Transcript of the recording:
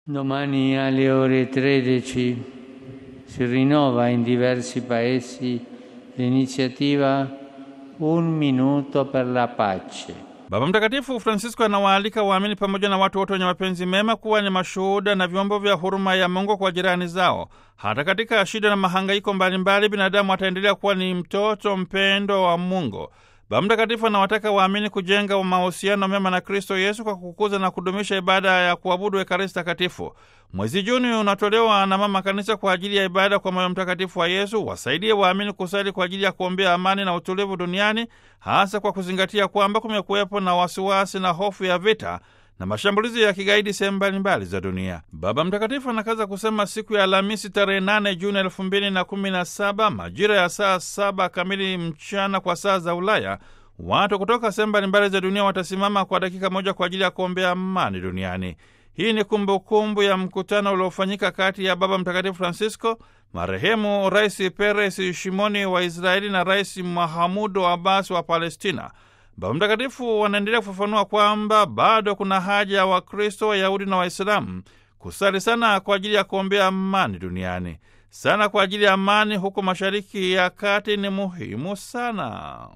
Domani alle ore 13 si rinnova in diversi paesi l'iniziativa Un minuto per la pace. Baba Mtakatifu Francisco anawaalika waamini pamoja na watu wote wenye mapenzi mema kuwa ni mashuhuda na vyombo vya huruma ya Mungu kwa jirani zao. Hata katika shida na mahangaiko mbalimbali, binadamu ataendelea kuwa ni mtoto mpendo wa Mungu. Baba Mtakatifu anawataka waamini kujenga mahusiano mema na Kristo Yesu kwa kukuza na kudumisha ibada ya kuabudu Ekaristi Takatifu. Mwezi Juni unatolewa na Mama Kanisa kwa ajili ya ibada kwa moyo mtakatifu wa Yesu. Wasaidie waamini kusali kwa ajili ya kuombea amani na utulivu duniani, hasa kwa kuzingatia kwamba kumekuwepo na wasiwasi na hofu ya vita na mashambulizi ya kigaidi sehemu mbalimbali za dunia. Baba Mtakatifu anakaza kusema siku ya Alhamisi tarehe 8 Juni elfu mbili na kumi na saba majira ya saa saba kamili mchana kwa saa za Ulaya, watu kutoka sehemu mbalimbali za dunia watasimama kwa dakika moja kwa ajili ya kuombea amani duniani. Hii ni kumbukumbu kumbu ya mkutano uliofanyika kati ya Baba Mtakatifu Francisco, marehemu Rais Peres Shimoni wa Israeli na Rais Mahamudu Abbas wa Palestina. Baba Mtakatifu wanaendelea kufafanua kwamba bado kuna haja ya Wakristo, Wayahudi na Waislamu kusali sana kwa ajili ya kuombea amani duniani. Sana kwa ajili ya amani huko Mashariki ya Kati ni muhimu sana.